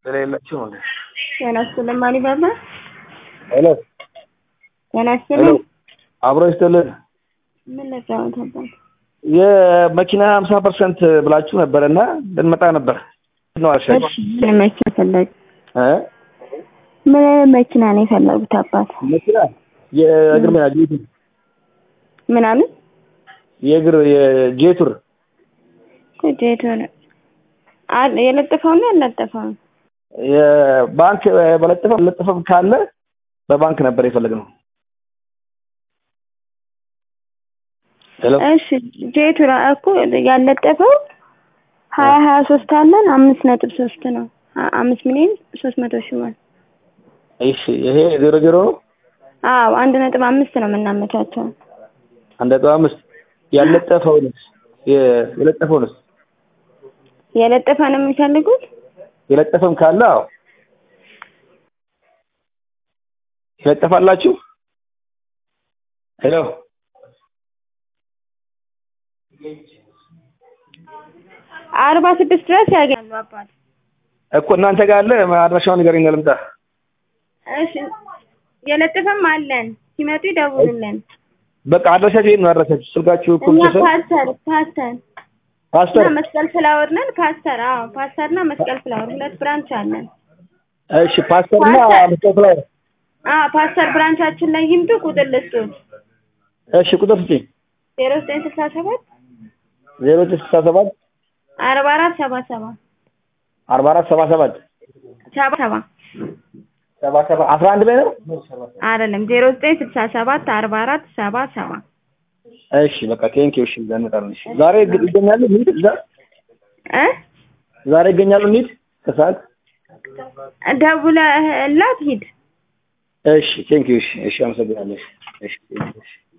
ስለሌላቸው ነው። ጤና ይስጥልን ማን ይባላል? ሄሎ ጤና ሄሎ፣ ይስጥልን። አብሮ ይስጥልን። ምን ለጫወት ነበር? የመኪና ሀምሳ ፐርሰንት ብላችሁ ነበረ እና ልንመጣ ነበር ነው አልሻችሁ እሺ ምን መኪና ፈለግ? እ ምን መኪና ነው የፈለጉት አባት? መኪና የእግር መኪና ጄቱር ምናምን የእግር የጄቱር ጄቱር አል የለጠፈው ነው ያለጠፈው? የባንክ በለጠፈ ለጠፈም ካለ በባንክ ነበር የፈለግነው። ሄሎ እሺ ጄቱር እኮ ያለጠፈው ሀያ ሀያ ሶስት አለን አምስት ነጥብ ሶስት ነው አ- አምስት ሚሊዮን ሶስት መቶ ሺህ ማለት እሺ ይሄ ዜሮ ዜሮ ነው አዎ አንድ ነጥብ አምስት ነው የምናመቻቸው። አንድ ነጥብ አምስት ያለጠፈውንስ የ- የለጠፈውንስ የለጠፈ ነው የሚፈልጉት? የለጠፈም ካለ አዎ የለጠፋላችሁ ሄሎ አርባ ስድስት ድረስ ያገኛሉ አባት። እኮ እናንተ ጋር አለ አድራሻውን ንገረኝ ልምጣ እሺ የለጠፈም አለን ሲመጡ ይደውሉልን። በቃ አድራሻችሁ ይሄን ነው አድራሻችሁ ስልካችሁ እኮ እኛ ብትሰጥ ፓስተር ፓስተር ፓስተር እና መስቀል ፍላወር ነን። ፓስተር አዎ ፓስተር እና መስቀል ፍላወር ሁለት ብራንች አለን። እሺ ፓስተር እና ፓስተር። መስጠት ላይ አዎ ፓስተር ብራንቻችን ላይ ይምጡ። ቁጥር ልስጡት እሺ ቁጥር ስጪኝ ዜሮ ዘጠኝ ስልሳ ሰባት ዜሮ ዘጠኝ ስልሳ ሰባት አርባ አራት ሰባ ሰባ አርባ አራት ሰባ ሰባት ሰባ ሰባ ሰባ ሰባ አስራ አንድ ላይ ነው አይደለም ዜሮ ዘጠኝ ስልሳ ሰባት አርባ አራት ሰባ ሰባ እሺ በቃ ቴንኪው እሺ እዛ እንመጣለን እሺ ዛሬ ግ- ይገኛሉ እንሂድ እዛ እ ዛሬ ይገኛሉ እንሂድ ከሰዓት ደውለህላት ሂድ። እሺ ቴንኪው እሺ እሺ አመሰግናለሁ እሺ እሺ ቴንኪው እሺ